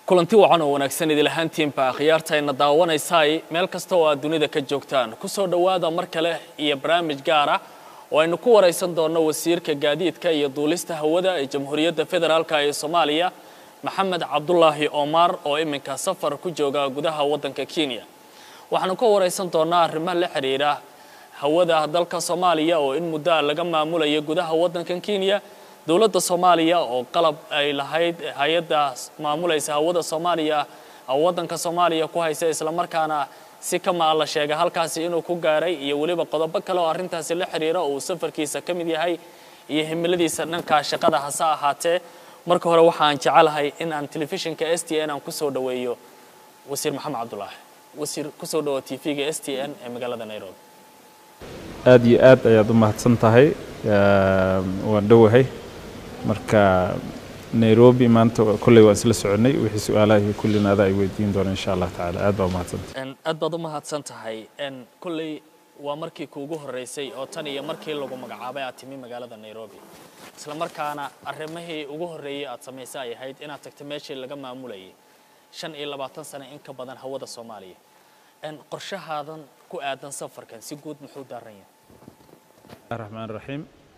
kulanti wacan oo wanaagsan idil ahaantiinba akhyaartayna daawanaysaay meel kasta oo aad dunida ka joogtaan kusoo dhowaada mar kale iyo barnaamij gaara oo aynu ku waraysan doonno wasiirka gaadiidka iyo duulista hawada ee jamhuuriyadda federaalka ee soomaaliya maxamed cabdulaahi omar oo iminka safar ku jooga gudaha waddanka kenya waxaanu ka waraysan doonnaa arrimaha la xidhiidha hawada dalka soomaaliya oo in muddo a laga maamulayo gudaha waddankan kenya dowladda soomaaliya oo qalab ay lahayd hay-adda maamulaysa hawada soomaaliya waddanka soomaaliya ku haysa islamarkaana si kama la sheega halkaasi inuu ku gaaray iyo weliba qodobo kale oo arrintaasi la xidhiira uu safarkiisa ka mid yahay iyo himiladiisa dhanka shaqada hase ahaatee marka hore waxaan jecelahay in aan telefishinka s t n aan kusoo dhoweeyo wasiir maxamed cabdulaahi wasiir kusoo dhawo t v-ga s t n ee magaalada nairobi aada iyo aad ayaad u mahadsan tahay waan dhowahay marka nairobi maanta kolley waan isla soconay wixii su-aalaha iyo kullina adaa ay weydiin doona insha allah tacaala aad baa umahadsantah aad baad u mahadsan tahay kolley waa markii kuugu horreysay oo tan iyo markii lagu magacaabay aad timi magaalada nairobi isla markaana arrimihii ugu horreeyey aad samaysay ay ahayd inaad tagto meeshii laga maamulayay shan iyo labaatan sano in ka badan hawada soomaaliya qorshahaadan ku aadan safarkan si guud muxuu daaran yahay raxmaan raxiim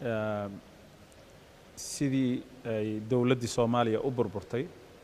sidii ay dowladdii soomaaliya u burburtay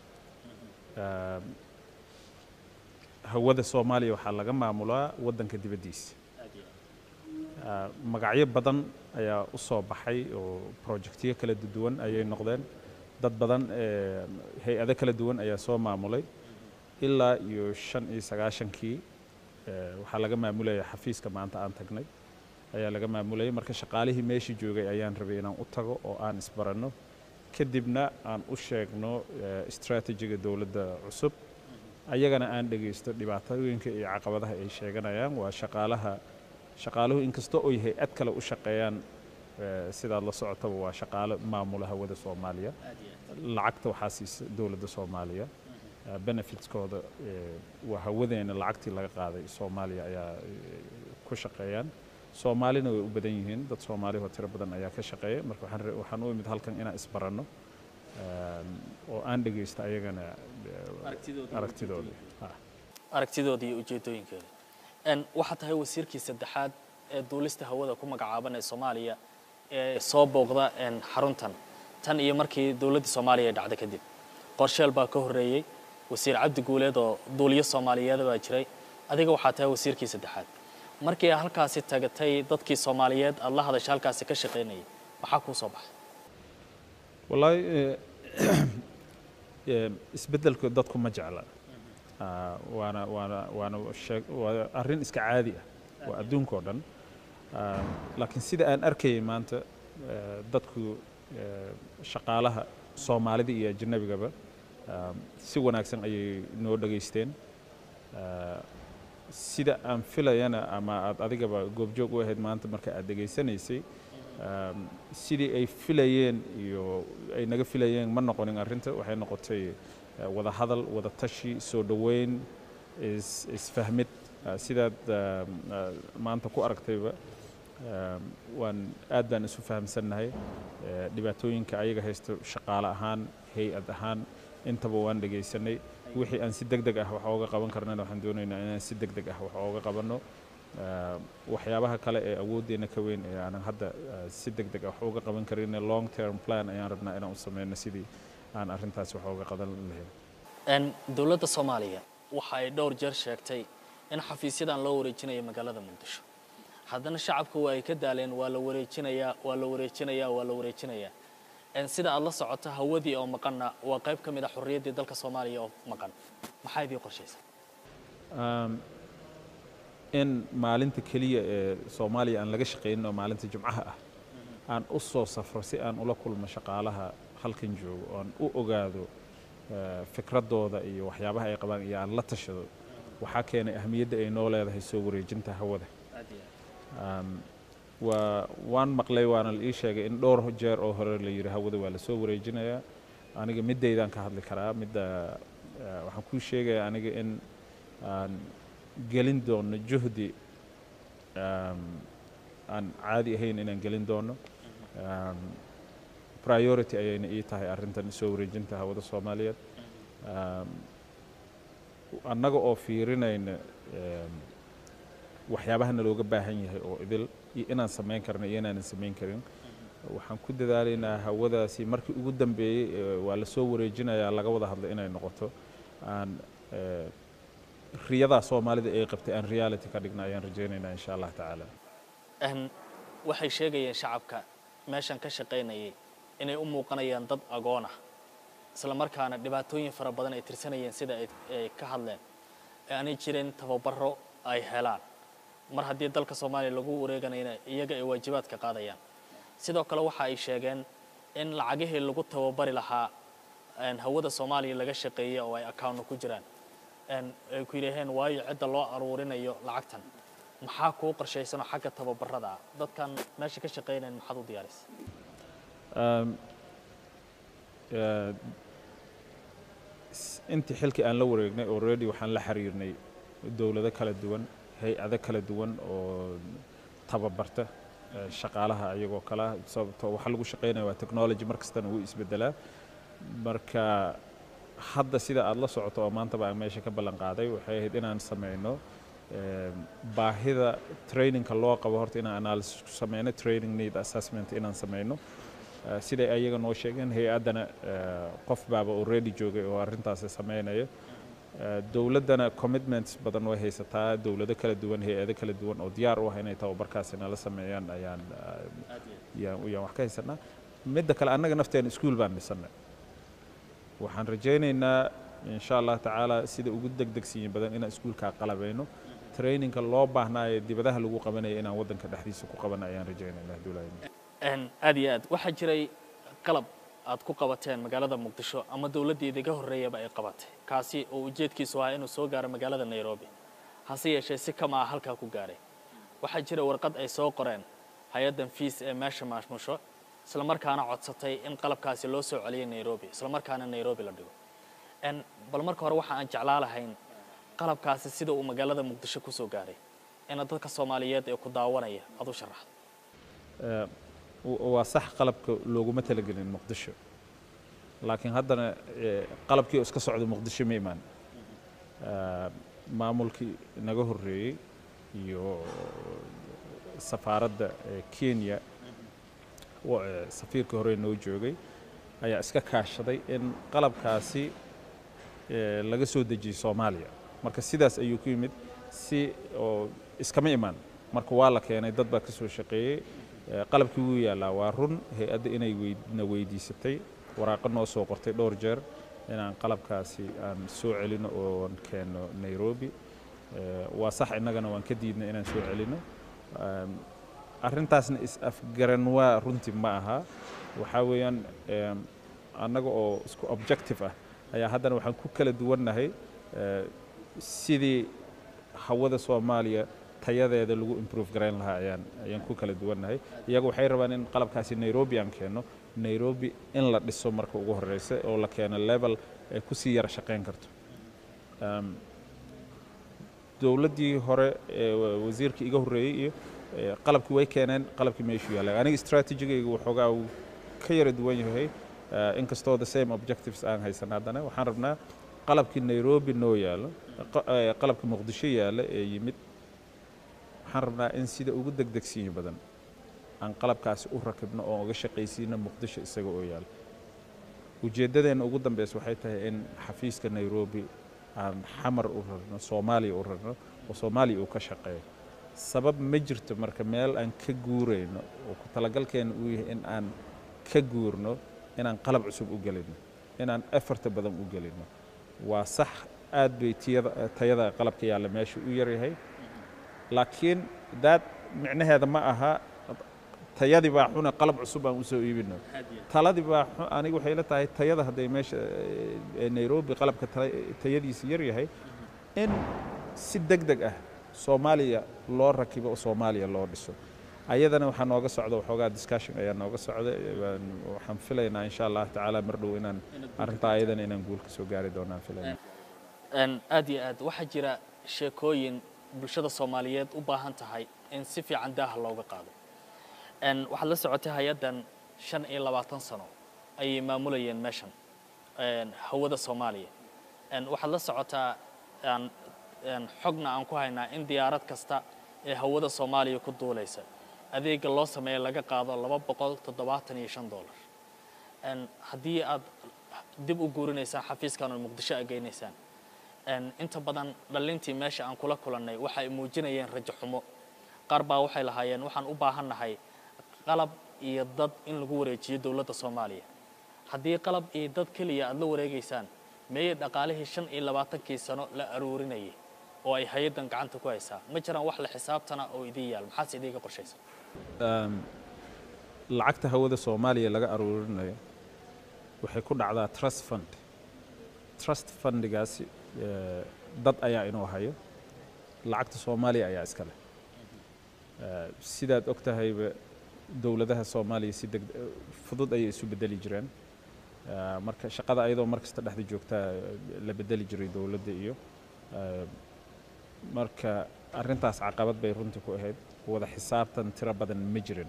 hawada soomaaliya waxaa laga maamulaa waddanka dibaddiisa magacyo badan ayaa u soo baxay oo projectyo kala duwan ayay noqdeen dad badan hay-ado kala duwan ayaa soo maamulay ilaa iyo shan iyo sagaashankii waxaa laga maamulaya xafiiska maanta aan tagnay ayaa laga maamulayay marka shaqaalihii meeshii joogay ayaan rabay inaan u tago oo aan isbaranno kadibna aan u sheegno strategiga dowladda cusub ayagana aan dhegaysto dhibaatooyinka iyo caqabadaha ay sheeganayaan waa shaqaalaha shaqaaluhu inkastoo oy hay-ad kale u shaqeeyaan sidaad la socotaba waa shaqaalo maamula hawada soomaaliya lacagta waxaa siisa dowladda soomaaliya benefitskooda waa hawadeena lacagtii laga qaaday soomaaliya ayaa ku shaqeeyaan soomaalina way u badan yihiin dad soomaalihoo tiro badan ayaa ka shaqeeya marka waxaan u imid halkan inaan isbaranno oo aan dhegaysto ayagana aragtidoodii aragtidooda iyo ujeedooyinkooda waxaa tahay wasiirkii saddexaad ee duulista hawada ku magacaaban ee soomaaliya ee soo booqda xaruntan tan iyo markii dowladdii soomaaliya ay dhacda kadib qorsheel baa ka horreeyey wasiir cabdi guuleed oo duuliyo soomaaliyeeda baa jiray adiga waxaa tahay wasiirkii saddexaad markii aad halkaasi tagatay dadkii soomaaliyeed aada la hadasha halkaasi ka shaqaynayay maxaa kuu soo baxay wallaahi isbeddelku dadku ma jecla waana waana waana shee waa arrin iska caadi ah waa adduunka oo dhan laakiin sida aan arkayay maanta dadku shaqaalaha soomaalida iyo ajnabigaba si wanaagsan ayay noo dhegaysteen sida aan filayana ama aad adigaba goobjoog u ahayd maanta marka aad dhegaysanaysay sidii ay filayeen iyo ay naga filayeen ma noqonin arrinta waxay noqotay wada hadal wada tashi soo dhoweyn isfahmid sidaad maanta ku aragtayba waan aad baan isu fahamsannahay dhibaatooyinka ayaga haysto shaqaale ahaan hay-ad ahaan intaba waan dhegaysanay wixii aan si deg deg ah wax ooga qaban karnana waxaan doonaynaa inaan si deg deg ah wax ooga qabanno waxyaabaha kale ee awooddeena ka weyn ee aanan hadda si deg deg ah wax uga qaban karin long term plan ayaan rabnaa inaan u sameyno sidii aan arrintaasi wax ooga qadan lahayn dowladda soomaaliya waxa ay dhowr jeer sheegtay in xafiisyadan loo wareejinayo magaalada muqdisho haddana shacabku waa ay ka daaleen waa la wareejinayaa waa la wareejinayaa waa la wareejinayaa sida aad la socoto hawadii oo maqanna waa qayb ka mid a xorriyaddii dalka soomaaliya oo maqan maxaa idii qorshaysa in maalinta keliya ee soomaaliya aan laga shaqaynin oo maalinta jumcaha ah aan u soo safro si aan ula kulmo shaqaalaha halkan joogo oo aan u ogaado fikraddooda iyo waxyaabaha ay qabaan iyo aan la tashado waxaa keenay ahmiyadda ay noo leedahay soo wareejinta hawada waa waan maqlay waana la ii sheegay in dhowr jeer oo hore la yidhi hawada waa lasoo wareejinayaa aniga middaydaan ka hadli karaa midda waxaan kuu sheegayaa aniga in aan gelin doono juhdi aan caadi ahayn inaan gelin doono priority ayayna ii tahay arrintan soo wareejinta hawada soomaaliyeed annaga oo fiirinayna waxyaabaha nalooga baahan yahay oo idil iyo inaan samayn karno iyo inaanan samayn karin waxaan ku dadaalaynaa hawadaasi markii ugu dambeeyey waa la soo wareejinayaa laga wada hadlo inay noqoto aan riyadaa soomaalida ay qabtay aan reality ka dhigna ayaan rajaynaynaa insha allah tacaala waxay sheegayeen shacabka meeshan ka shaqaynayay inay u muuqanayaan dad agoon ah isla markaana dhibaatooyin fara badan ay tirsanayeen sida ay ka hadleen ee aanay jirin tababaro ay helaan mar haddii dalka soomaaliya lagu wareeganayna iyaga ay waajibaadka qaadayaan sidoo kale waxa ay sheegeen in lacagihii lagu tababari lahaa hawada soomaaliya laga shaqeeyey oo ay accounno ku jiraan ay ku yidhaaheen waayo cidda loo aruurinayo lacagtan maxaa kuu qorshaysanoo xagga tababarada ah dadkan meesha ka shaqaynayan maxaad u diyaarisa intii xilkii aan la wareegnay already waxaan la xiriirnay dowlado kala duwan hay-ado kala duwan oo tababarta shaqaalaha ayagoo kala sababto waxa lagu shaqaynaya waa technology mar kastana wuu isbedelaa marka hadda sida aada la socoto oo maantaba aan meesha ka ballan qaaday waxay ahayd inaan sameyno baahida trainingka loo qabo horta inaan analysis ku sameyno training need assessment inaan sameyno siday ayaga noo sheegeen hay-addana qof baaba already joogay oo arrintaasi sameynaya dowladdana commitments badan way haysataa dowlado kala duwan hay-ado kala duwan oo diyaar u ah inay tababarkaasi nala sameeyaan ayaan yaan wax ka haysanaa midda kale annaga nafteena iskuol baan dhisannay waxaan rajaynaynaa insha allah tacaala sida ugu degdegsiyin badan inaan iskuolkaa qalabayno trainingka loo baahnaayo dibadaha lagu qabanaya inaan waddanka dhexdiisa ku qabana ayaan rajaynaynaa dowladda aad iyo aad waxaa jiray qalab aad ku qabateen magaalada muqdisho ama dowladdii idiga horreeyaba ay qabatay kaasi oo ujeedkiisu ahaa inuu soo gaaro magaalada nairobi hase yeeshee si kama ah halkaa ku gaaray waxaa jira warqad ay soo qoreen hay-addan fiis ee meesha maashmusho isla markaana codsatay in qalabkaasi loo soo celiyay nairobi isla markaana nairobi la dhigo bal marka hore waxa aan jeclaa lahayn qalabkaasi sida uu magaalada muqdisho ku soo gaaray ina dadka soomaaliyeed ee ku daawanaya aad u sharaxdo waa sax qalabka looguma talagelin muqdisho laakiin haddana qalabkii oo iska socda muqdisho ma imaan maamulkii naga horreeyey iyo safaaradda kenya safiirkii hore noo joogay ayaa iska kaashaday in qalabkaasi laga soo dejiyey soomaaliya marka sidaas ayuu ku yimid si oo iskama imaan marka waa la keenay dad baa ka soo shaqeeyey qalabkii wuu yaallaa waa run hay-adda inay na weydiisatay waraaqo noo soo qortay dhowr jeer inaan qalabkaasi aan soo celino oon keenno nairobi waa sax innagana waan ka diidnay inaan soo celino arrintaasna is-afgaran waa runtii ma aha waxaa weeyaan annaga oo isku objective ah ayaa haddana waxaan ku kala duwannahay sidii hawada soomaaliya tayadeeda lagu improve garayn lahaa ayaan ayaan ku kala duwannahay iyagu waxay rabaan in qalabkaasi nairobi aan keenno nairobi in la dhiso marka ugu horreysa oo la keeno level ay ku sii yara shaqayn karto dowladdii hore wasiirkii iga horreeyey iyo qalabkii way keeneen qalabkii meeshuu yaallay aniga strategigayga waxoogaa uu ka yara duwan yahay inkastoo the same objectives aan haysan haddana waxaan rabnaa qalabkii nairobi noo yaallo qalabkii muqdisho yaalla ee yimid waxaan rabnaa in sida ugu degdegsiyi badan aan qalabkaasi u rakibno oo uga shaqaysiino muqdisho isaga oo yaalla ujeeddadeenna ugu dambeysa waxay tahay in xafiiska nairobi aan xamar u rarno soomaaliya u rarno oo soomaaliya uu ka shaqeeyo sabab ma jirto marka meel aan ka guurayno oo ku talagalkeena uu yahay in aan ka guurno inaan qalab cusub u gelino inaan efarta badan u gelino waa sax aad bay tiyada tayada qalabka yaalla meesha u yaryahay laakiin daad micnaheeda ma aha tayadii baa xuna qalab cusub aan usoo iibino taladii baa aniga waxay la tahay tayada hadday meesha nairobi qalabka tayadiisa yar yahay in si deg deg ah soomaaliya loo rakibo oo soomaaliya loo dhiso ayadana waxaa nooga socda waxoogaa discussion ayaa nooga socda waxaan filaynaa insha allah tacaala mar dhow inaan arrintaa ayadana inaan guul ka soo gaari doonaan filayna aad iyo aad waxaa jira sheekooyin bulshada soomaaliyeed u baahan tahay in si fiican daaha looga qaado waxaad la socotay hay-addan shan iyo labaatan sano ayay maamulayeen meeshan hawada soomaaliya waxaad la socotaa aan xogna aan ku haynaa in diyaarad kasta ee hawada soomaaliya ku duulaysa adeega loo sameeya laga qaado laba boqol toddobaatan iyo shan dollar haddii aad dib u guurinaysaan xafiiskan oo muqdisho a geynaysaan inta badan dhalintii meesha aan kula kulannay waxa ay muujinayeen rajo xumo qaar baa waxay lahaayeen waxaan u baahannahay qalab iyo dad in lagu wareejiyo dowladda soomaaliya haddii qalab iyo dad keliya aada la wareegaysaan meeyey dhaqaalihii shan iyo labaatankii sano la aruurinayay oo ay hay-addan gacanta ku haysaa ma jiraan wax la xisaabtana oo idiin yaal maxaase idiinka qorshaysan lacagta hawada soomaaliya laga aruurinayo waxay ku dhacdaa trust fund trust fundigaasi dad ayaa inuu hayo lacagta soomaaliya ayaa iska leh sidaad og tahayba dowladaha soomaaliya si deg fudud ayay isu bedeli jireen marka shaqada ayadoo mar kasta dhexda joogtaa la bedeli jiray dowladda iyo marka arrintaas caqabad bay runtii ku ahayd wada xisaabtan tiro badan ma jirin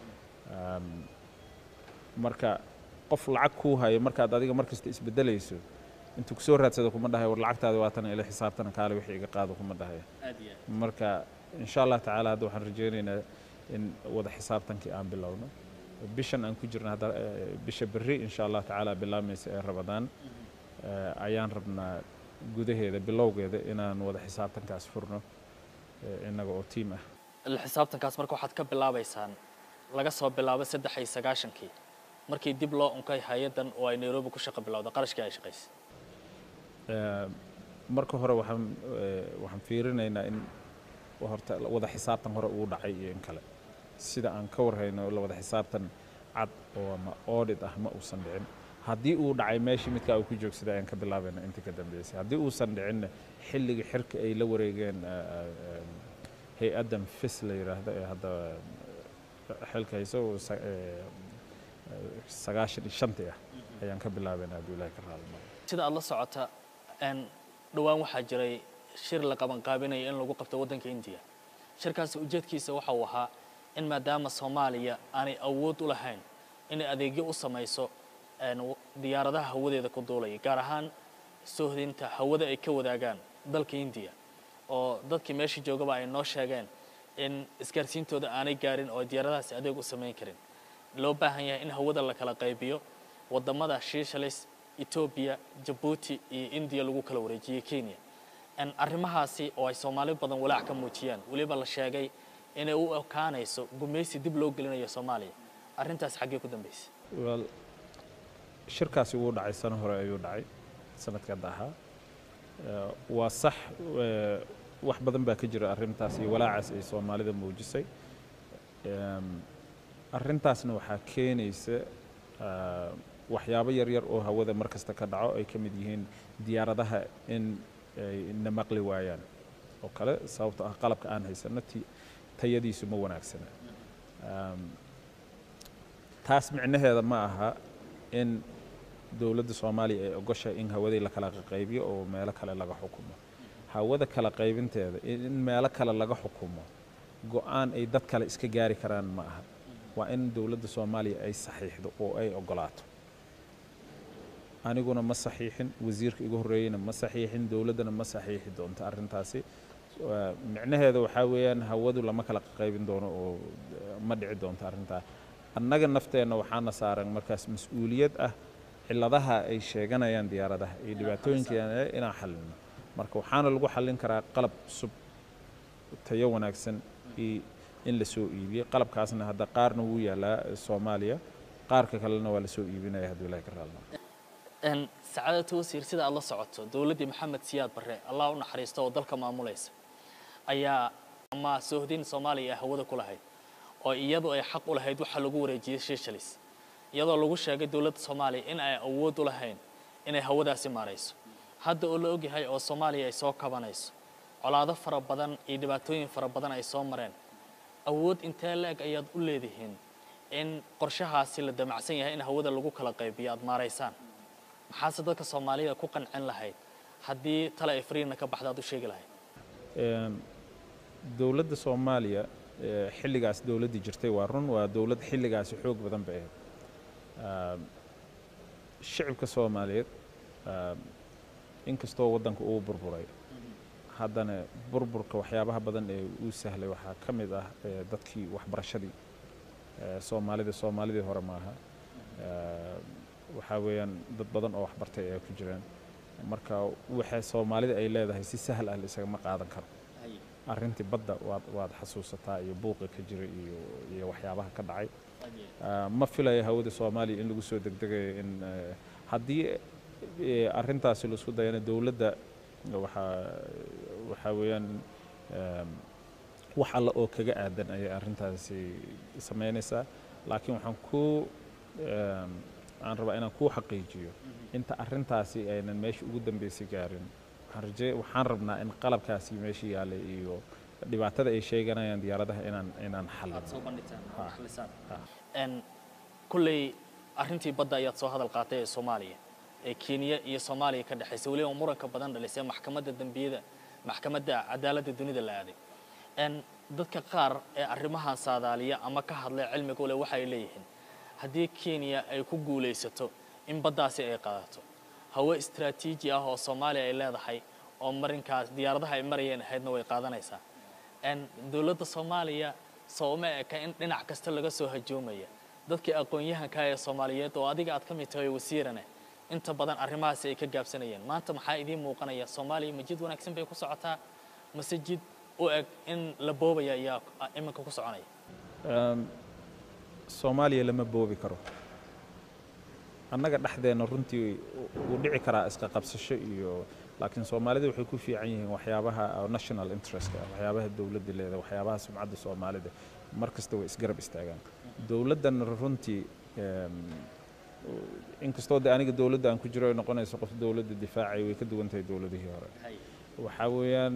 marka qof lacag kuu hayo markaad adiga mar kasta isbedelayso intuu kusoo raadsado kuma dhahayo war lacagtaada waatan ila xisaabtana kaale wixii iga qaado kuma dhahayo marka insha allah tacaala hadda waxaan rajaynaynaa in wada xisaabtankii aan bilowno bishan aan ku jirna hadda bisha berri insha allah tacaala bilaamaysa ee rabadaan ayaan rabnaa gudaheeda bilowgeeda inaan wada xisaabtankaas furno innaga oo tiim ah la xisaabtankaas marka waxaad ka bilaabaysaan laga soo bilaabo saddex iyo sagaashankii markii dib loo unkay hay-addan oo ay nairobi ku shaqo bilowda qarashkii ay shaqaysay marka hore waxaan waxaan fiirinaynaa in horta wada xisaabtan hore uu dhacay iyo in kale sida aan ka warhayno la wada xisaabtan cad oo ama audit ah ma uusan dhicin haddii uu dhacay meeshii midkaa uu ku joogsaday ayaan ka bilaabayna intii ka dambeysay haddii uusan dhicinna xilligii xirka ay la wareegeen hay-addan fis la yidhaahdo ee hadda xilka hayso sagaashan iyo shantii ah ayaan ka bilaabayna hadduu ilahay ka raadimo sida aad la socota dhowaan waxaa jiray shir la qabanqaabinaya in lagu qabto waddanka indiya shirkaasi ujeedkiisa waxa uu ahaa in maadaama soomaaliya aanay awood u lahayn inay adeegyo u samayso diyaaradaha hawadeeda ku duulaya gaar ahaan soohdinta hawada ay ka wadaagaan dalka indiya oo dadkii meesha joogaba ay noo sheegeen in isgaarsiintooda aanay gaarin oo diyaaradahaasi adeeg u samayn karin loo baahan yahay in hawada la kala qaybiyo wadamada shiishalis etoobiya jabuuti iyo indiya lagu kala wareejiyey kenya arrimahaasi oo ay soomaali badan walaac ka muujiyaan weliba la sheegay inay u ekaanayso gumaysi dib loo gelinayo soomaaliya arrintaas xaggee ku dambaysay wel shirkaasi wuu dhacay sano hore ayuu dhacay sanadkada ahaa waa sax wax badan baa ka jira arrintaas iyo walaacaas ay soomaalida muujisay arrintaasna waxaa keenaysa waxyaabo yaryar oo hawada mar kasta ka dhaco ay ka mid yihiin diyaaradaha in ay na maqli waayaan oo kale sababto ah qalabka aan haysano tayadiisu ma wanaagsana taas micnaheeda ma aha in dowladda soomaaliya ay ogoshay in hawadii la kala qaybiyo oo meelo kale laga xukumo hawada kala qaybinteeda in meelo kale laga xukumo go-aan ay dad kale iska gaari karaan ma aha waa in dowladda soomaaliya ay saxiixdo oo ay ogolaato aniguna ma saxiixin wasiirka igu horreeyeyna ma saxiixin dowladdana ma saxiixi doonto arrintaasi micnaheeda waxaa weeyaan hawadu lama kala qaybin doono oo ma dhici doonto arrintaa annaga nafteenna waxaana saaran markaas mas-uuliyad ah ciladaha ay sheeganayaan diyaaradaha iyo dhibaatooyinka inaan xallino marka waxaana lagu xallin karaa qalab cusub tayo wanaagsan iyo in la soo iibiyo qalabkaasna hadda qaarna wuu yaalaa soomaaliya qaarka kalena waa la soo iibinaya hadduu ilahay ka raalno sacaadatu wasiir sida aad la socoto dowladdii maxamed siyaad barre allah u naxariisto oo dalka maamulaysa ayaa ama soohdin soomaaliya ee hawada ku lahayd oo iyadu ay xaq u lahayd waxa lagu wareejiyey shiishalis iyadoo lagu sheegay dowladda soomaaliya in ay awood u lahayn inay hawadaasi maarayso hadda oo la ogyahay oo soomaaliya ay soo kabanayso colaado fara badan iyo dhibaatooyin fara badan ay soo mareen awood intee la-eg ayaad u leedihiin in qorshahaasi la damacsan yahay in hawada lagu kala qaybiyo aada maaraysaan maxaase dadka soomaalida ku qancin lahayd haddii tale ay fariina ka baxda aad u sheegi lahayd dowladda soomaaliya xilligaas dowladdii jirtay waa run waa dowlad xilligaasi xoog badan bay ahayd shicibka soomaaliyeed inkastoo waddanka uu burburay haddana burburka waxyaabaha badan ee uu sahlay waxaa ka mid ah eh, dadkii waxbarashadii Eh, soomaalida soomaalidii hore maaha Eh, waxaa weeyaan dad badan oo waxbartay ayaa ku jiraan marka waxa soomaalida ay leedahay si sahal ah la isagama qaadan karo arrintii badda waad waad xasuusataa iyo buuqa ka jira iyo iyo waxyaabaha ka dhacay Ah, ma filaya hawada soomaaliya in lagu soo degdegayo in eh, haddii eh, arrintaasi laisku dayana dowladda waxaa waxaa weeyaan em, wax alla oo kaga aadan ayay arrintaasi samaynaysaa laakiin waxaan ku em, aan rabaa inaan kuu xaqiijiyo inta arrintaasi aynan meesha ugu dambeysay gaarin waxaan rajee waxaan rabnaa in qalabkaasi meesha yaallay iyo dhibaatada ay sheeganayaan diyaaradaha inaan inaan xallino n kulley arrintii badda ayaad soo hadal qaatay ee soomaaliya ee kenya iyo soomaaliya ka dhexaysa weliba muranka badan dhalisay maxkamadda dembiyada maxkamadda cadaaladda dunida la aaday n dadka qaar ee arrimahan saadaaliya ama ka hadlay cilmiga ule waxay leeyihiin haddii kenya ay ku guulaysato in baddaasi ay qaadato hawo istaraatiiji ah oo soomaaliya ay leedahay oo marinkaas diyaaradaha ay marayeen ahaydna way qaadanaysaa n dowladda soomaaliya sooma eka in dhinac kasta laga soo hajoomaya dadkii aqoon-yahanka ee soomaaliyeed oo adiga aad ka mid tahay wasiirane inta badan arrimahaasi ay ka gaabsanayeen maanta maxaa idiin muuqanaya soomaaliya ma jid wanaagsan bay ku socotaa mase jid u eg in la boobaya ayaa iminka ku soconaya Em, soomaaliya lama boobi karo annaga dhexdeenna runtii wuu dhici karaa iska qabsasho iyo laakiin soomaalida waxay ku fiican yihiin waxyaabaha oo national interestka ah waxyaabaha dowladda leedahay waxyaabaha sumcadda soomaalida mar kasta way isgarab istaagaan dowladdan runtii em, inkastoo de aniga dowladda aan ku jiro ay noqonayso qof dowladda difaacay way ka duwan tahay dowladihii hore waxaa weeyaan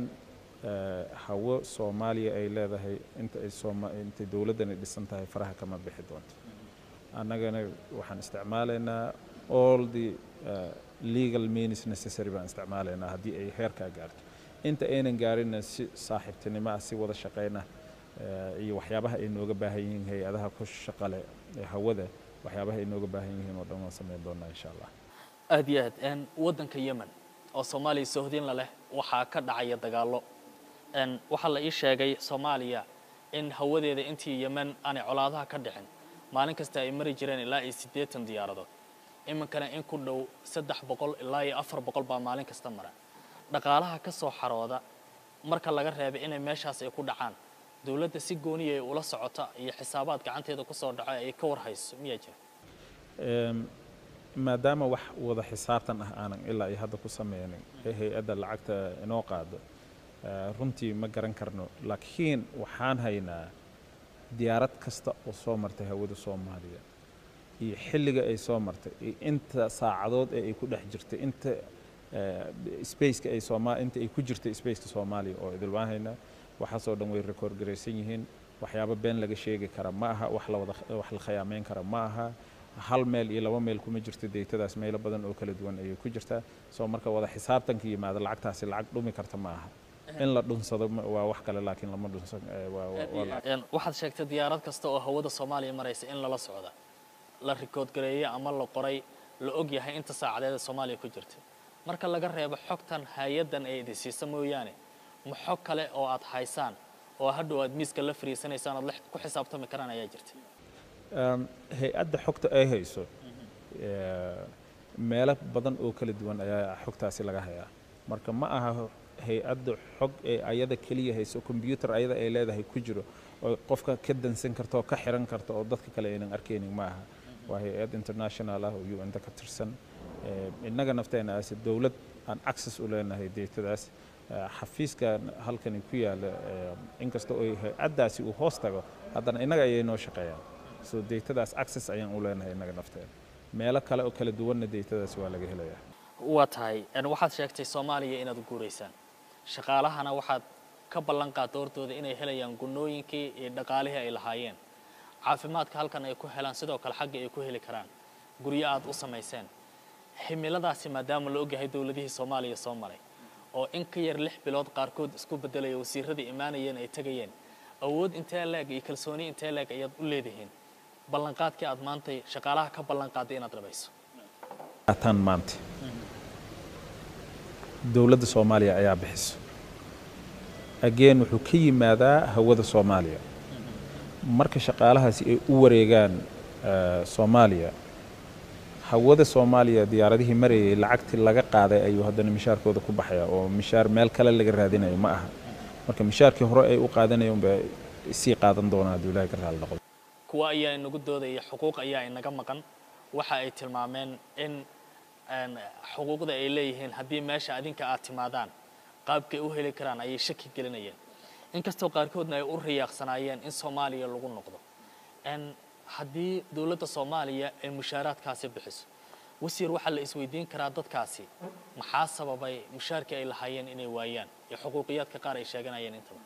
eh, hawo soomaaliya ay leedahay inta ay sooma intay dowladdani dhisan tahay faraha kama bixi doonto annagana waxaan isticmaalaynaa all the uh, legal means necessary baan isticmaalaynaa haddii ay heerkaa gaarto inta aynan gaarinna si saaxiibtinimo ah si wada shaqayna eh, iyo waxyaabaha ay nooga baahan yihiin hay-adaha ku shaqale ee hawada waxyaabaha ay nooga baahan yihiin oo dhan waan samayn doonaa insha allah aad iyo aad n waddanka yemen oo soomaaliya sohdinla leh waxaa ka dhacaya dagaallo n waxaa la ii sheegay soomaaliya in hawadeeda intii yemen aanay colaadaha ka dhicin maalin kasta ay mari jireen ilaa iyo siddeetan diyaaradood iminkana in ku dhow saddex boqol ilaa iyo afar boqol baa maalin kasta mara dhaqaalaha ka soo xarooda marka laga reebay inay meeshaas ay ku dhacaan dowladda si gooniya ay ula socota iyo xisaabaad gacanteeda ku soo dhaco ay ka warhayso miyaa jira Em, maadaama wax wada xisaabtan ah aanan ilaa iyo hadda ku sameynin ee hay-adda lacagta inoo qaado eh, runtii ma garan karno laakiin waxaan haynaa diyaarad kasta oo soo martay hawada soomaaliya iyo xilliga ay soo martay iyo inta saacadood ee ay ku dhex jirtay inta eh, spaceka ay sooma inta ay ku jirtay spaceka soomaaliya oo idil waan haynaa waxaasoo dhan way record garaysan yihiin waxyaabo been laga sheegi kara ma aha wax la wada wax la khayaameyn kara ma aha hal meel iyo laba meel kuma jirto deytadaas meelo badan oo kala duwan ayay ku jirtaa soo marka wada xisaabtanka yimaada lacagtaasi lacag dhumi karta ma aha in la dhunsado ma- waa wax kale laakiin lama dhunsan eh, waa- waa- waa lacag. Een, waxaad sheegtay diyaarad kasta oo hawada soomaaliya maraysa in lala socda la rikood gareeyey ama la qoray la og yahay inta saacadeeda soomaaliya ku jirta marka laga reebo xogtan hay-addan ee idin siisa mooyaane ma xog kale oo aad haysaan oo hadhow aad miiska la fariisanaysaan ood la ku xisaabtami karaan ayaa jirta Em, hay-adda xogta ay hayso eh, meelo badan oo kala duwan ayaa xogtaasi laga hayaa marka ma aha hay-adda xog ee ayada keliya hayso combyuter ayada ay leedahay ku jiro oo qofka ka dansan karta oo ka xiran karta oo dadka kale aynan arkaynin ma aha waa hay-ad international ah oo un-da ka tirsan Eh, innaga nafteena ase dowlad aan access u leenahay deetadaas Eh, xafiiska halkani ku yaala eh, inkasta oo hay-addaasi uu hoos tago haddana innaga ayay noo shaqeeyaan so deetadaas access ayaan u leenahay innaga nafteena meelo kale oo kala duwanna deetadaas waa laga helayaa waa tahay een, waxaad sheegtay soomaaliya inaad guuraysaan shaqaalahana waxaad ka ballan qaadda hortooda inay helayaan gunnooyinkii iyo dhaqaalihii ay lahaayeen caafimaadka halkan ay ku helaan sidoo kale xagga ay ku heli karaan guryo aad u samayseen himiladaasi maadaama la ogyahay dowladihii soomaaliya soo maray oo in ka yar lix bilood qaarkood isku bedelaya wasiiradii imaanayeen ay tegayeen awood intee leeg iyo kalsooni intee leeg ayaad u leedihiin ballanqaadkii aad maantay shaqaalaha ka ballan qaadday inaad dhabayso ataan maanta dowladda soomaaliya ayaa bixiso again wuxuu ka yimaadaa hawada soomaaliya marka shaqaalahaasi ay u wareegaan soomaaliya hawada soomaaliya diyaaradihii marayay lacagtii laga qaaday ayuu haddana mishaarkooda ku baxaya oo mishaar meel kale laga raadinayo ma aha marka mishaarkii hore ay u qaadanayeen bay sii qaadan doonaan hadduu ilahay ka raali noqdo kuwa ayaa inagu doodaya xuquuq ayaa inaga maqan waxa ay tilmaameen in xuquuqda ay leeyihiin haddii meesha adinka aad timaadaan qaabkay u heli karaan ayay shaki gelinayeen inkastoo qaarkoodna ay u riyaaqsanaayeen in soomaaliya lagu noqdo haddii dowladda soomaaliya ay mushaaraadkaasi bixiso wasiir waxaa la isweydiin karaa dadkaasi maxaa sababay mushaarkii ay lahaayeen inay waayaan iyo xuquuqiyaadka qaar ay sheeganayeen intaba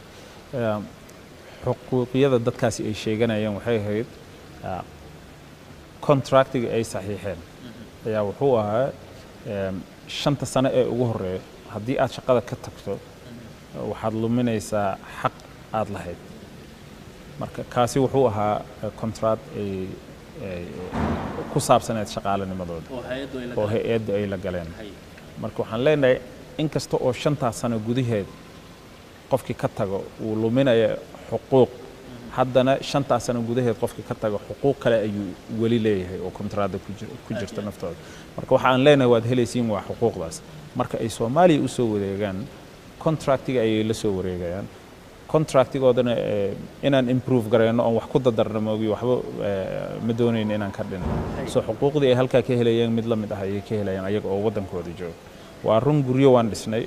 xuquuqiyada dadkaasi ay sheeganayeen waxay ahayd contractiga ay saxiixeen ayaa wuxuu ahaa shanta sano ee ugu horeeya haddii aad shaqada ka tagto waxaad luminaysaa xaq aad lahayd marka kaasi wuxuu ahaa contract ay ku saabsaneed shaqaalanimadooda oo hay-adda ay la galeen marka waxaan leenahay inkasta oo shantaas sano gudaheed qofkii ka tago uu luminaya xuquuq haddana shantaas sano gudaheed qofkii ka tago xuquuq kale ayuu weli leeyahay oo kontraada ku jirta naftooda marka waxa aan leenahay waad helaysiin waa xuquuqdaas marka ay soomaaliya usoo wareegaan contractiga ayay la soo wareegayaan contractigoodana inaan improve garayno oon wax ku dadarno moogi waxba ma doonayno inaan ka dhinno soo xuquuqdii ay halkaa ka helayeen mid la mid ah ayay ka helayaan ayaga oo waddankooda jooga waa run guryo waan dhisnay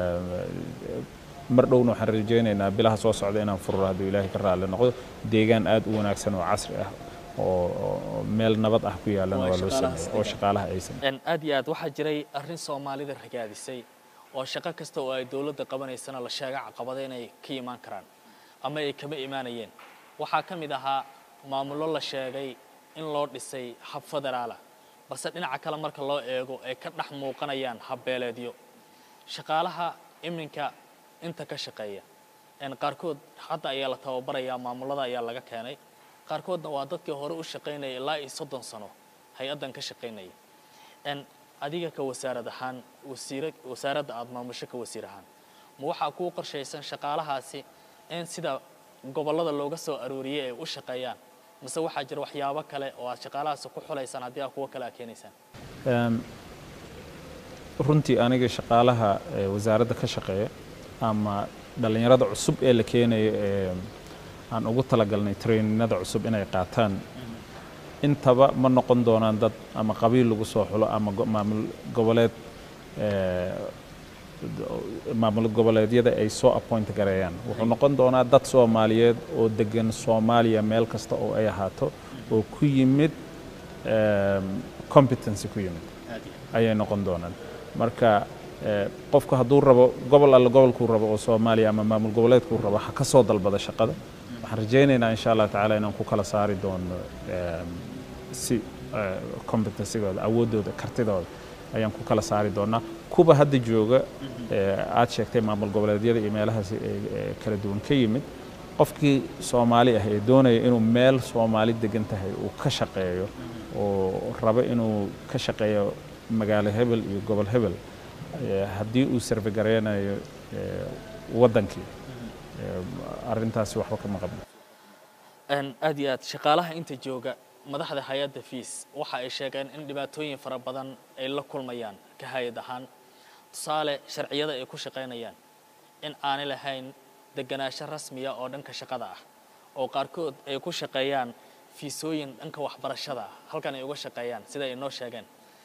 mar dhowna waxaan rajaynaynaa bilaha soo socda inaan fururo hadduu ilaahay ka raalli noqdo deegaan aad u wanaagsan oo casri ah oo meel nabad ah ku yaalana waa loo sameeyey oo shaqaalaha aysan aad iyo aad waxaa jiray arrin soomaalida ragaadisay oo shaqo kasta oo ay dowladda qabanaysana la sheega caqabada inay ka imaan karaan ama ay kama imaanayeen waxaa ka mid ahaa maamullo la sheegay in loo dhisay hab federaala balse dhinaca kale marka loo eego ay ka dhex muuqanayaan habbeeleedyo shaqaalaha iminka inta ka shaqeeya qaarkood hadda ayaa la tababarayaa maamullada ayaa laga keenay qaarkoodna waa dadkii hore u shaqaynaya ilaa iyo soddon sano hay-addan ka shaqaynaya adiga ka wasaarad ahaan wasiira wasaaradda aada maamusho ka wasiir ahaan ma waxaa kuu qorshaysan shaqaalahaasi in sida gobollada looga soo arooriyey ay u shaqeeyaan mise waxaa jira waxyaabo kale oo aad shaqaalahaasi ku xulaysaan haddii aad kuwo kale aad keenaysaan runtii aniga shaqaalaha wasaaradda ka shaqeeya ama dhallinyarada cusub ee la keenayo ee aan ugu talagalnay traininada cusub inay qaataan intaba ma noqon doonaan dad ama qabiil lagu soo xulo ama maamul goboleed maamul goboleedyada ay soo appoint gareeyaan wuxuu noqon doonaa dad soomaaliyeed oo degan soomaaliya meel kasta oo ay ahaato oo ku yimid competency ku yimid ayay noqon doonaan marka qofku hadduu rabo gobol alle gobolkuu rabo oo soomaaliya ama maamul goboleedkuu rabo ha ka soo dalbada shaqada waxaan rajaynaynaa insha allah tacaala inaan ku kala saari doono si competencygooda awooddooda kartidooda ayaan ku kala saari doonaa kuwa hadda jooga aad sheegtay maamul goboleedyada iyo meelahaas kala duwan ka yimid qofkii soomaali ah ee doonaya inuu meel soomaali degan tahay uu ka shaqeeyo oo rabo inuu ka shaqeeyo magaalo hebel iyo gobol hebel haddii uu sarfe gareynayo waddankii arrintaasi waxba kama qabno aad iyo aad shaqaalaha inta jooga madaxda hay-adda fiis waxa ay sheegeen in dhibaatooyin fara badan ay la kulmayaan ka hay-ad ahaan tusaale sharciyada ay ku shaqaynayaan in aanay lahayn deganaansho rasmiya oo dhanka shaqada ah oo qaarkood ay ku shaqeeyaan fiisooyin dhanka waxbarashada ah halkan ay uga shaqeeyaan sida ay noo sheegeen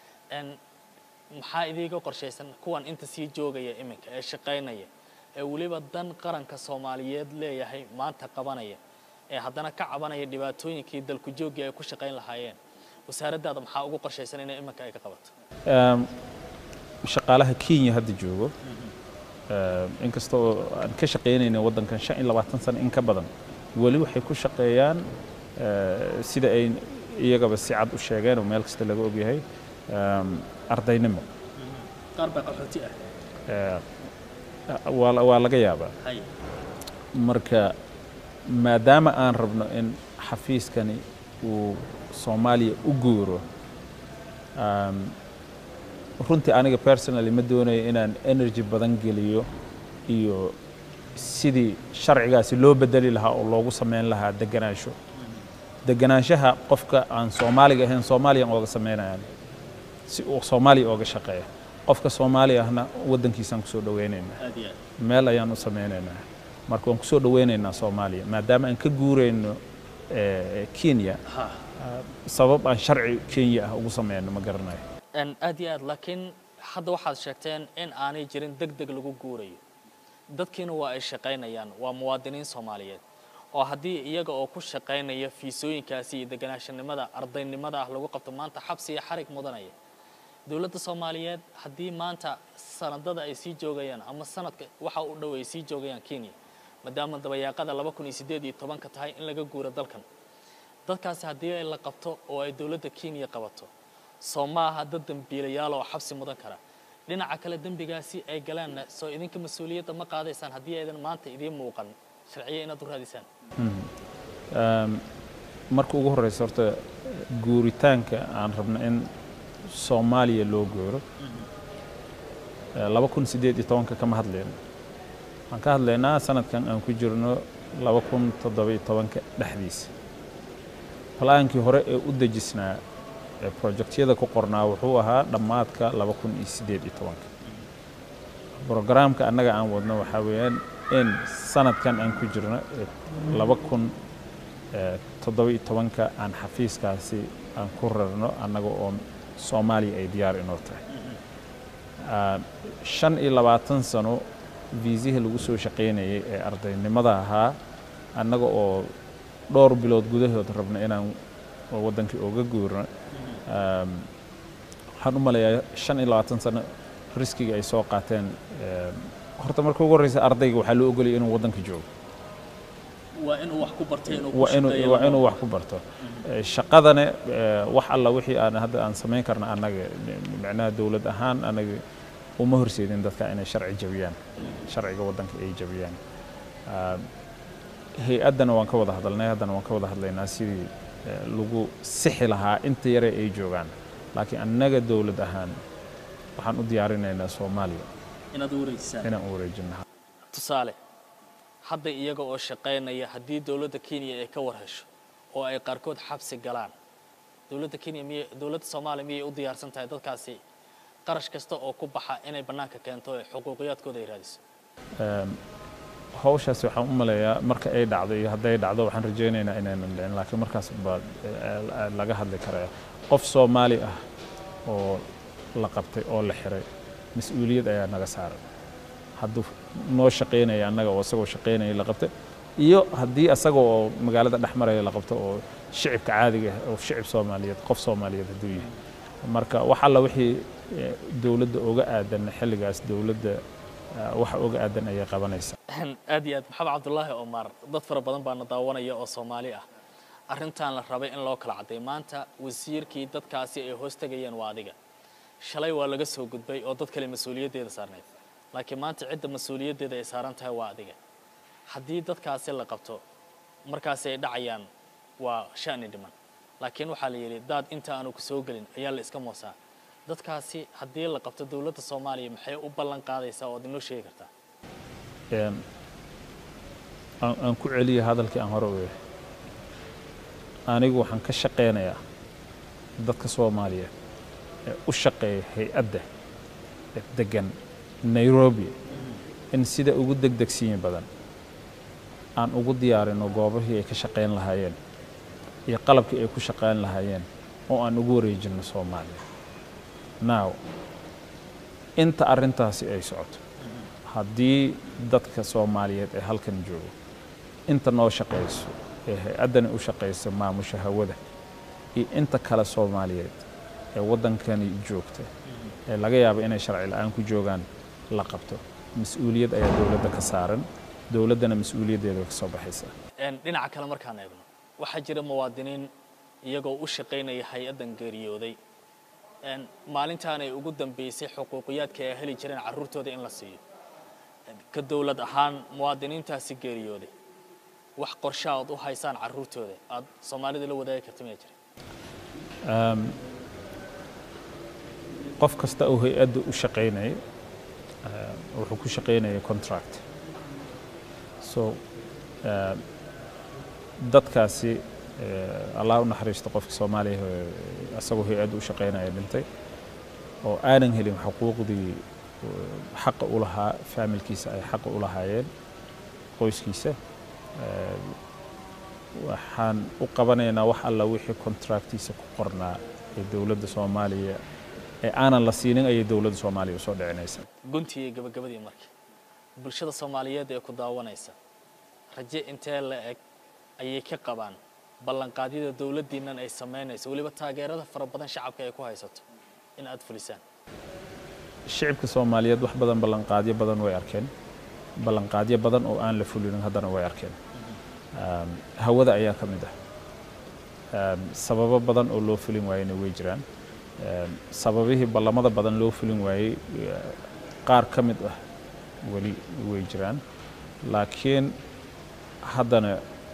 maxaa idiiga qorshaysan kuwan inta sii joogaya iminka ee shaqaynaya ee weliba dan qaranka soomaaliyeed leeyahay maanta qabanaya ee haddana ka cabanaya dhibaatooyinkii dalku jooggii ay ku shaqayn lahaayeen wasaaraddaada maxaa ugu qorshaysan inay iminka ay ka qabato shaqaalaha kenya hadda joogo inkasta oo aan ka shaqaynayna waddankan shan iyo labaatan sano in ka badan weli waxay ku shaqeeyaan sida ay iyagaba si cad u sheegeen oo meel kasta laga ogyahay ardaynimo qaar baa qaxooti ah waa laga yaabaa marka maadaama aan rabno in xafiiskani uu soomaaliya u guuro runtii aniga personally ma doonayo inaan energy badan geliyo iyo sidii sharcigaasi loo bedeli lahaa oo loogu samayn lahaa deganaansho deganaanshaha qofka aan soomaaliga ahayn soomaaliyan ooga samaynayaan si uu soomaaliya ooga shaqeeya qofka soomaali ahna waddankiisaan kusoo dhoweynaynaa meel ayaan u samaynaynaa marka waan kusoo dhoweynaynaa soomaaliya maadaama aan ka guurayno kenya sabab aan sharci kenya ah ugu sameyno ma garanayo aad iyo aad laakiin hadda waxaad sheegteen in aanay jirin deg deg lagu guurayo dadkiina waa ay shaqaynayaan waa muwaadiniin soomaaliyeed oo haddii iyaga oo ku shaqaynaya fiisooyinkaasi iyo deganaashanimada ardaynimada ah lagu qabto maanta xabsi iyo xarig mudanaya dowladda soomaaliyeed haddii maanta sanadada ay sii joogayaan ama sanadka waxa u dhow ay sii joogayaan kenya maadaama dabayaaqada laba kun iyo siddeed iyo tobanka tahay in laga guuro dalkan dadkaasi haddii ay la qabto oo ay dowladda kenya qabato soo ma aha dad dembiilayaal oo xabsi mudan kara dhinaca kale dembigaasi ay galeenna soo idinka mas-uuliyadda ma qaadaysaan haddii aydan maanta idiin muuqan sharciya inaad u raadisaan marka ugu horreysa horta guuritaanka aan rabno in soomaaliya loo gooro laba kun siddeed iyo tobanka kama hadlayno waxaan ka hadlaynaa sanadkan aan ku jirno laba kun toddoba-iyo tobanka dhexdiisa balaankii hore ee u dejisnaa ee projectyada ku qornaa wuxuu ahaa dhammaadka laba kun iyo siddeed iyo tobanka brogaraamka annaga aan wadno waxaa weeyaan in sanadkan aan ku jirno laba kun toddoba-iyo tobanka aan xafiiskaasi aan ku rarno annaga oo soomaaliya ay diyaar inoo tahay shan iyo labaatan sano viisihii lagu soo shaqaynayay ee ardaynimada ahaa annaga oo dhowr bilood gudahood rabna inaan waddankii ooga guurno waxaan u maleeyaa shan iyo labaatan sano riskiga ay soo qaateen horta marka ugu horreysa ardayga waxaa loo ogolaya inuu waddanka joogo waa inuu wax ku bartay waa inuu waa inuu wax ku barto shaqadana wax alla wixii aan hadda aan samayn karna annaga micnaha dowlad ahaan annaga uma horseedin dadka inay sharci jabiyaan sharciga waddanka ay jabiyaan hay-addana waan ka wada hadalnay haddana waan ka wada hadlaynaa sidii lagu sixi lahaa inta yare ay joogaan laakiin annaga dowlad ahaan waxaan u diyaarinaynaa soomaaliya inaad u wareejisaan inaan u wareejino tusaale hadda iyaga oo shaqaynaya haddii dowladda kenya ay ka war hesho oo ay qaarkood xabsi galaan dowladda kenya miyay dowladda soomaaliya miyay u diyaarsan tahay dadkaasi qarash kasta oo ku baxa inay bannaanka keento ee xuquuqiyaadkooda ay raadiso hawshaasi waxaan u maleeyaa marka ay dhacdo iyo hadday dhacdo waxaan rajaynaynaa inaynan dhicin laakiin markaas baa laga hadli karaya qof soomaali ah oo la qabtay oo la xiray mas-uuliyad ayaa naga saaran hadduu noo shaqaynaya annaga oo isagoo shaqaynaya la qabtay iyo haddii asaga oo magaalada dhex maraya la qabto oo shicibka caadiga ah oo shicib soomaaliyeed qof soomaaliyeed hadduu yahay marka wax alla wixii dowladda oga aadan xilligaas dowladda waxa oga aadan ayay qabanaysaa aad iyo aad maxamed cabdulaahi omar dad fara badan baana daawanaya oo soomaali ah arrintan la rabay in loo kala cadday maanta wasiirkii dadkaasi ay hoos tegayeen waa adiga shalay waa laga soo gudbay oo dad kale mas-uuliyaddeeda saarnayd laakiin maanta cidda mas-uuliyaddeeda ay saaran tahay waa adiga haddii dadkaasi la qabto markaasi ay dhacayaan waa sha'ni dhiman laakiin waxaa la yidhi daad inta aanu ku soo gelin ayaa la iska moosaa dadkaasi haddii la qabto dowladda soomaaliya maxay u ballan qaadaysaa oo ad inoo sheegi kartaa aan ku celiya hadalkii aan hore u yahay anigu waxaan ka shaqaynayaa dadka soomaaliyeed ee u shaqeeya hay-adda ee degan nairobi in sida ugu degdegsiyin badan aan ugu diyaarino goobahii ay ka shaqayn lahaayeen iyo qalabkii ay ku shaqayn lahaayeen oo aan ugu wareejinno soomaaliya now inta arrintaasi ay socoto haddii dadka soomaaliyeed ee halkan joogo inta noo shaqayso ee hay-addani u shaqaysa maamusha hawada iyo inta kale soomaaliyeed ee waddankani joogta ee laga yaabo inay sharci la-aan ku joogaan la qabto mas-uuliyad ayaa dowladda ka saaran dowladdana mas-uuliyaddeeda way ka soo baxaysaa dhinaca kale markaan eegno waxaa jira muwaadiniin iyagoo u shaqaynaya hay-addan geeriyooday maalintaanay ugu dambeysay xuquuqiyaadka ay heli jireen carruurtooda in la siiyo ka dowlad ahaan muwaadiniintaasi geeriyooday wax qorshe aad u haysaan carruurtooda aad soomaalida la wadaagi karta miyaa jira qof kasta oo hay-adda u shaqaynaya wuxuu ku shaqaynaya contract so dadkaasi allah u naxariisto qofka soomaaliya asagoo hay-adda u shaqaynaya dhintay oo aanan helin xuquuqdii xaqa u lahaa faamilkiisa ay xaqa u lahaayeen qoyskiisa waxaan u qabanaynaa wax alla wixii contractiisa ku qornaa ee dowladda soomaaliya ee aanan la siinin ayay dowladda soomaaliya usoo dhicinaysaa guntii iyo gabagabadii marka bulshada soomaaliyeed ee ku daawanaysa raje intee la eg ayay ka qabaan ballanqaadyada dowladdiinnan ay samaynayso weliba taageerada fara badan shacabka ay ku haysato in aad fulisaan shicibka soomaaliyeed wax badan ballanqaadyo badan way arkeen ballanqaadyo badan oo aan la fulinin haddana way arkeen hawada ayaa ka mid ah sababo badan oo loo fulin waayena way jiraan sababihii ballamada badan loo fulin waayey qaar ka mid ah weli way jiraan laakiin haddana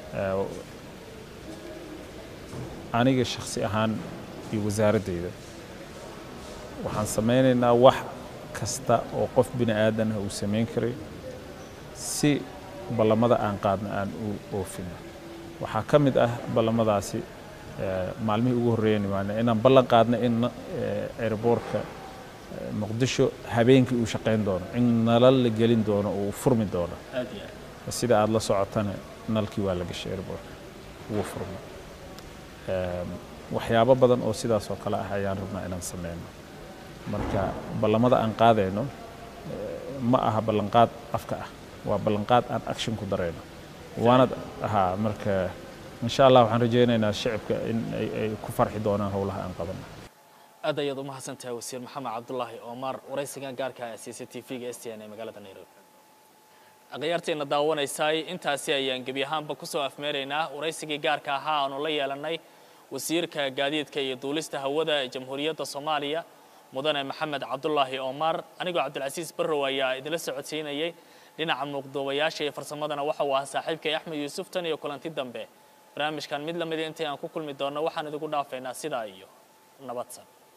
aniga shakhsi ahaan iyo wasaaraddayda waxaan samaynaynaa wax kasta oo qof bini aadan ah uu samayn karay si ballamada aan qaadna aan u oofino waxaa ka mid ah ballamadaasi maalmihii ugu horreeyeen imaana inaan ballan qaadna in airboortka muqdisho habeenkii uu shaqayn doono in nalal la gelin doono oo uu furmi doono sida aada la socotana nalkii waa la gashay airboortka wuu furmay waxyaabo badan oo sidaas oo kale ah ayaan rabnaa inaan sameyno marka ballamada aan qaadayno ma aha ballanqaad afka ah waa ballanqaad aan action ku darayno waana ahaa marka insha allah waxaan rajaynaynaa shicibka in ay ku farxi doonaan howlaha aan qabano aad ayaad u mahadsan tahay wasiir maxamed cabdulaahi omar waraysigan gaarka ah c c t v-ga s t n ee magaalada nairobi akhyaarteena daawanaysay intaasi ayaan gebi ahaanba kusoo afmeeraynaa waraysigii gaarka ahaa aanu la yeelanay wasiirka gaadiidka iyo duulista hawada ee jamhuuriyadda soomaaliya mudane maxamed cabdulaahi omar anigoo cabdilcasiis barrow ayaa idinla socodsiinayay dhinaca muuqdoobayaasha iyo farsamadana waxa uu ahaa saaxiibkay axmed yuusuf tan iyo kulanti dambe barnaamijkan mid lamida intay aan ku kulmi doonno waxaan idigu dhaafaynaa sidaa iyo nabadsan